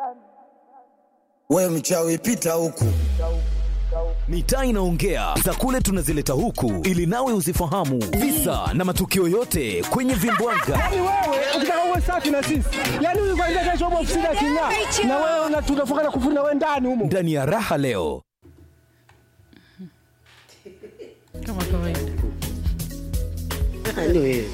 We mchawi pita huku. Mitaa inaongea za kule tunazileta huku ili nawe uzifahamu visa na matukio yote kwenye vimbwanga. Yaani wewe ukitaka uwe safi na sisi, yaani huyu kwanza kesho upo ofisini aking'aa, na wewe una- tunafunga na kufuna wewe ndani humo. Ndani ya raha leo kama kawaida. Yaani wewe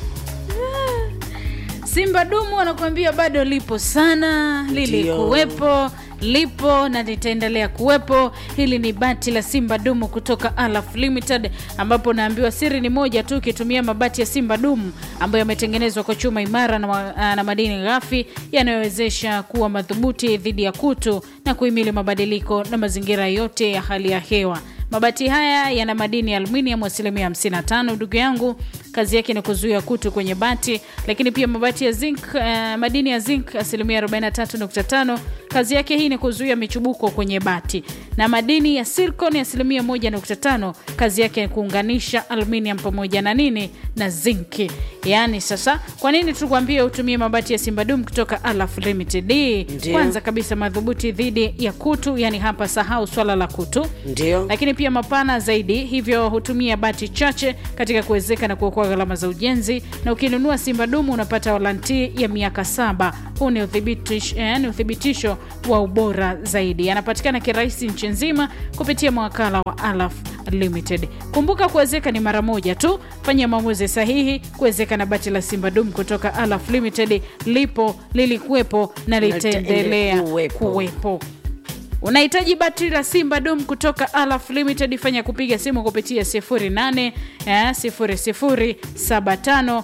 Simba dumu wanakuambia bado lipo sana, lilikuwepo lipo na litaendelea kuwepo. Hili ni bati la Simba dumu kutoka Alaf Limited, ambapo naambiwa siri ni moja tu, ukitumia mabati ya Simba dumu ambayo yametengenezwa kwa chuma imara na, ma- na madini ghafi yanayowezesha kuwa madhubuti dhidi ya kutu na kuhimili mabadiliko na mazingira yote ya hali ya hewa. Mabati haya yana madini ya aluminium asilimia 55. Ndugu yangu, kazi yake ni kuzuia kutu kwenye bati, lakini pia mabati ya zinc, uh, madini ya zinc asilimia 43.5. Kazi yake hii ni kuzuia michubuko kwenye bati, na madini ya silicon asilimia 1.5. Kazi yake ni kuunganisha aluminium pamoja na nini na zinki. Yaani sasa, kwa nini tukwambie utumie mabati ya Simbadum kutoka Alaf Limited? Ndio. Kwanza kabisa madhubuti dhidi ya kutu, yani hapa sahau swala la kutu ndio lakini pia mapana zaidi, hivyo hutumia bati chache katika kuwezeka na kuokoa gharama za ujenzi. Na ukinunua Simba Dumu unapata waranti ya miaka saba. Huu ni uthibitisho, eh, ni uthibitisho wa ubora zaidi. Yanapatikana kirahisi nchi nzima kupitia mawakala wa Alaf Limited. Kumbuka kuwezeka ni mara moja tu. Fanya maamuzi sahihi kuwezeka na bati la Simba Dumu kutoka Alaf Limited. Lipo, lilikuwepo na litaendelea kuwepo. kuwepo. Unahitaji batri la Simba Dom kutoka Alaf Limited, fanya kupiga simu kupitia 08 eh, 00 75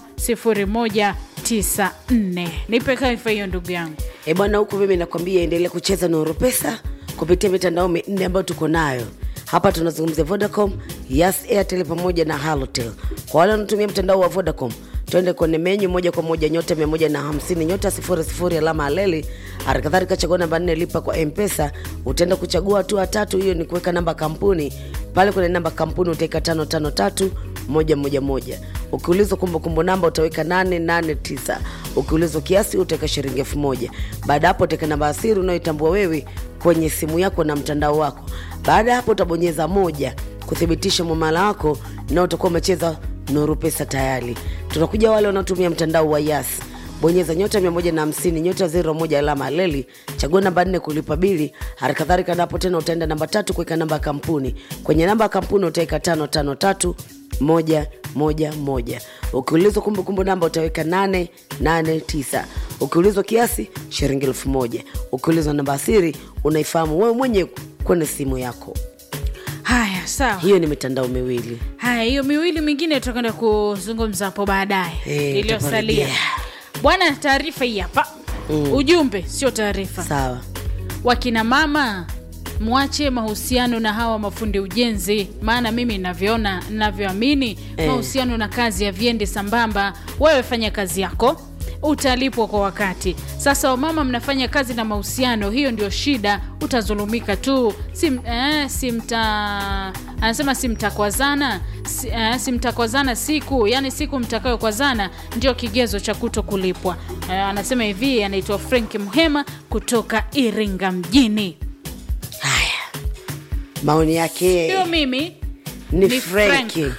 0194. Nipe kaifa hiyo ndugu yangu. e bwana huku mimi nakwambia endelea kucheza na Oropesa kupitia mitandao minne ambayo tuko nayo hapa tunazungumzia vodacom yas airtel pamoja na halotel kwa wale wanaotumia mtandao wa vodacom twende kwenye menyu moja kwa moja nyota 150 nyota 00 alama aleli halikadhalika chagua namba nne lipa kwa mpesa utaenda kuchagua hatua tatu hiyo ni kuweka namba kampuni pale kwenye namba kampuni utaika tano tano tatu moja moja moja ukiulizwa kumbukumbu namba utaweka 889 ukiulizwa kiasi utaweka shilingi elfu moja baada ya hapo utaweka namba ya siri unayoitambua wewe kwenye simu yako na mtandao wako baada ya hapo utabonyeza moja kuthibitisha mwamala wako na utakuwa umecheza nuru pesa tayari tunakuja wale wanaotumia mtandao wa yas bonyeza nyota 150 nyota 01 alama leli chagua namba nne kulipa bili halikadhalika napo tena utaenda namba tatu kuweka namba ya kampuni kwenye namba ya kampuni utaweka tano tano tatu moja moja moja ukiulizwa kumbukumbu namba utaweka nane nane tisa ukiulizwa kiasi shilingi elfu moja ukiulizwa namba ya siri unaifahamu wewe mwenye kwenye simu yako Haya, sawa. hiyo ni mitandao miwili Haya, hiyo miwili mingine tutakwenda kuzungumza hapo baadaye Eh, iliyosalia. tutaporejea. Bwana, taarifa hii hapa ujumbe, sio taarifa. sawa wakina mama mwache mahusiano na hawa mafundi ujenzi maana mimi navyoona navyoamini Eh. mahusiano na kazi haviendi sambamba wewe fanya kazi yako utalipwa kwa wakati sasa wamama mnafanya kazi na mahusiano hiyo ndio shida utazulumika tu sim, eh, simta anasema simtakwazana si, eh, simtakwazana siku yani siku mtakayokwazana ndio kigezo cha kuto kulipwa eh, anasema hivi anaitwa frank mhema kutoka iringa mjini haya maoni yake sio mimi ni ni frenki Frank.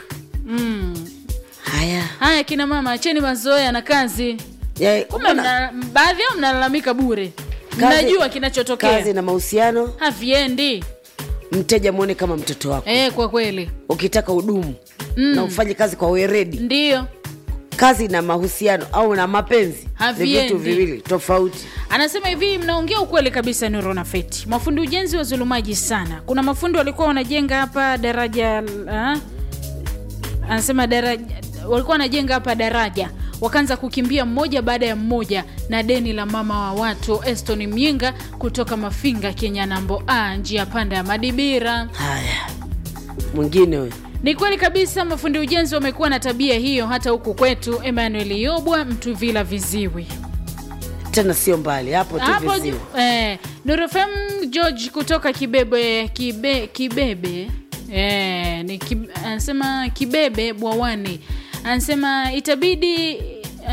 haya haya kina mama acheni mazoea na kazi Ya, kumbe mbona mna, baadhi yao mnalalamika bure kazi- mnajua kazi kinachotokea na mahusiano haviendi mteja mwone kama mtoto wako e, kwa kweli ukitaka udumu na ufanye kazi kwa weredi ndiyo kazi na mahusiano au na mapenzi ni Haviendi. vitu viwili tofauti anasema hivi mnaongea ukweli kabisa nuro na feti mafundi ujenzi wazulumaji sana kuna mafundi walikuwa wanajenga hapa daraja uh, anasema daraja walikuwa wanajenga hapa daraja wakaanza kukimbia mmoja baada ya mmoja na deni la mama wa watu eston myinga kutoka mafinga kenya nambo a njia panda ya madibira haya mwingine huyo ni kweli kabisa mafundi ujenzi wamekuwa na tabia hiyo hata huku kwetu emmanuel yobwa mtuvila viziwi tena sio mbali hapo tu hapo viziwi. eh, nurofem george kutoka kibebe kibe, kibebe eh, ni kib, anasema kibebe bwawani anasema itabidi eh,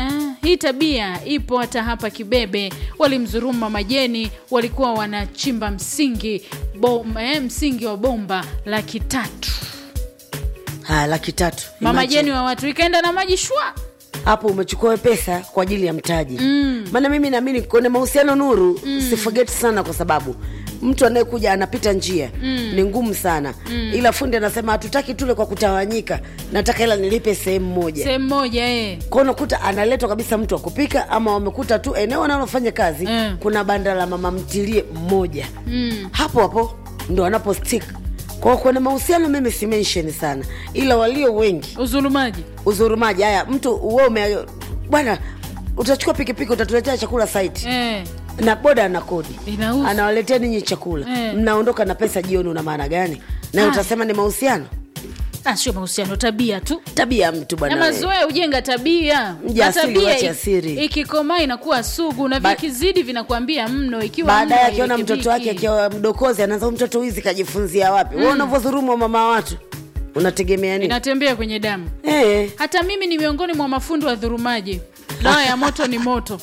hii tabia ipo hata hapa kibebe walimzuruma majeni walikuwa wanachimba msingi bom, eh, msingi wa bomba laki tatu haya laki tatu mama Imagine. jeni wa watu ikaenda na maji shwa hapo umechukua we pesa kwa ajili ya mtaji maana mimi naamini kwenye mahusiano nuru mm. sifogeti sana kwa sababu mtu anayekuja anapita njia mm. ni ngumu sana mm. ila fundi anasema hatutaki tule kwa kutawanyika nataka ila nilipe sehemu moja sehemu moja eh. kwa unakuta analetwa kabisa mtu wa kupika ama wamekuta tu eneo analofanya kazi Mm. kuna banda la mama mtilie mmoja mm. hapo hapo ndo anapo stick kwa kwenye mahusiano mimi si mention sana ila walio wengi uzulumaji uzurumaji haya mtu we ume bwana utachukua pikipiki utatuletea chakula site eh. na boda ana kodi Inahusu. anawaletea ninyi chakula Eh. mnaondoka na pesa jioni una maana gani na Ah. utasema ni mahusiano Ah, sio mahusiano tabia tu tabia ya mtu na bwana we. mazoea hujenga tabia Mja Na asili tabia wache i- asiri. ikikomaa inakuwa sugu na Ba- vikizidi vinakuambia mno ikiwa baadaye mno akiona hairekebiki. mtoto wake akiwa mdokozi anaanza "Huyu mtoto wizi kajifunzia wapi mm. unavyodhurumu wa mama wa watu unategemea nini inatembea kwenye damu eh. hata mimi ni miongoni mwa mafundi wa dhurumaji dawa ya moto ni moto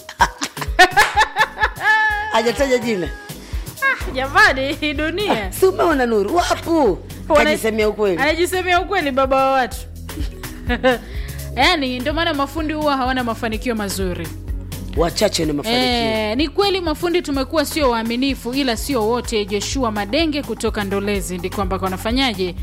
hajataja jina jamani hii dunia si umeona nuru wapu Wana- kajisemea ukweli anajisemea ukweli baba wa watu yaani ndio maana mafundi huwa hawana mafanikio mazuri wachache ni mafanikio E, ni kweli mafundi tumekuwa sio waaminifu ila sio wote joshua madenge kutoka ndolezi ndiko ambako wanafanyaje